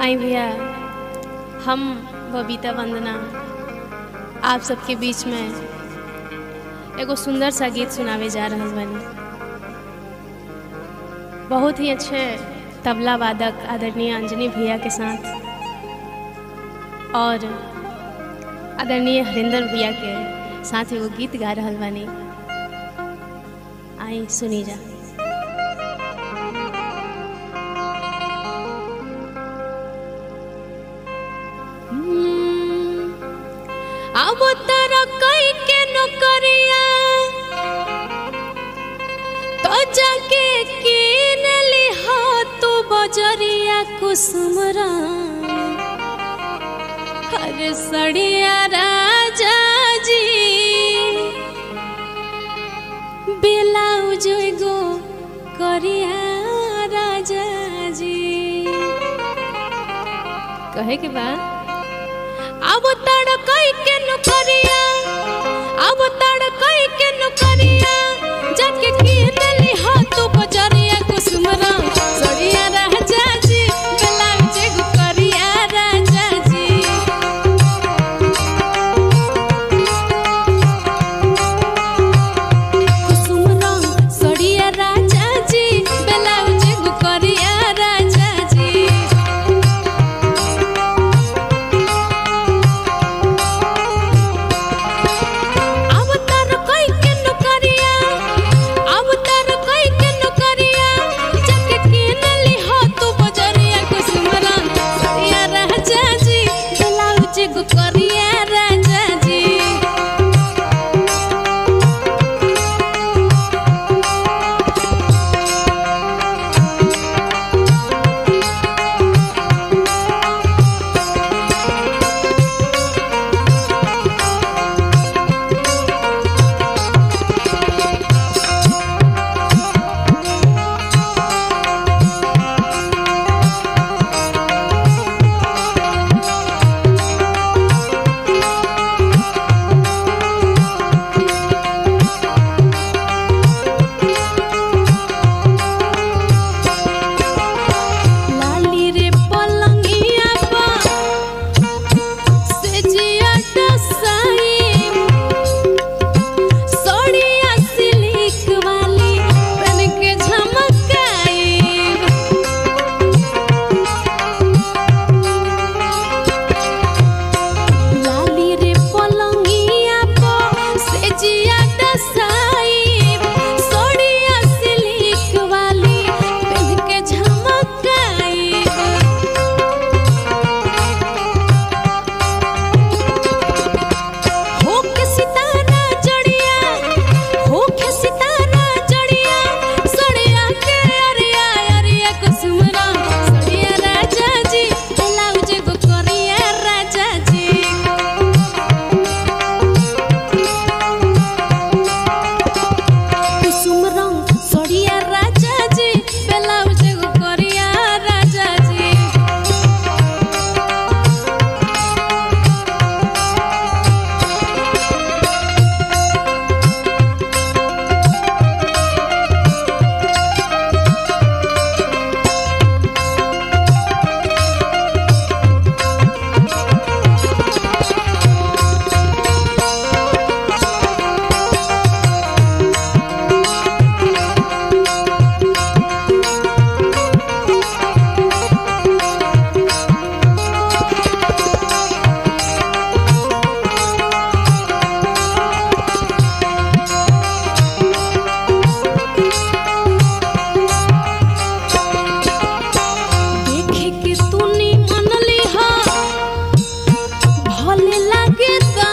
आई भैया हम बबीता वंदना आप सबके बीच में एगो सुंदर सा गीत सुनावे जा रहल बानी बहुत ही अच्छे तबला वादक आदरणीय अंजनी भैया के साथ और आदरणीय हरिंदर भैया के साथ एगो गीत गा रहल बानी आई सुनी जा अब तारा कई के नौकरिया तो जाके किन लिहा तू बजरिया कुसुमरा हर सड़िया राजा जी ब्लाउज गो करिया राजा जी कहे के बाद अब तड़ कई के नुकरिया अब तड़ कई के नुकरिया जाके किन लिहा तू बजरिया कुसुमरा सड़िया राजा जी ब्लाउज गो करिया राजा जी कुसुमरा सड़िया राजा जी ब्लाउज गो करिया राजा जी अब तर कोई के नौकरिया अब तर कोई के नौकरिया जाके किन लिहा तू बजरिया कुसुमरा सड़िया राजा जी ब्लाउज गो करिया राजा जी लाली रे पलंगिया पा से जिया डसाई सोड़िया सिल्क वाली बन के झमकाई लाली रे पलंगिया पा से जिया डसाई सोड़िया सिल्क वाली बन के झमकाई हो के सितारा जड़िया हो के सितारा जड़िया सड़िया के अरिया अरिया कुसुमरा सड़िया राजा जी ब्लाउज गो करिया राजा जी कुसुम रंग सड़िया राजा जी ब्लाउज गो करिया राजा जी देखे के तूनी मनली हा भले लागे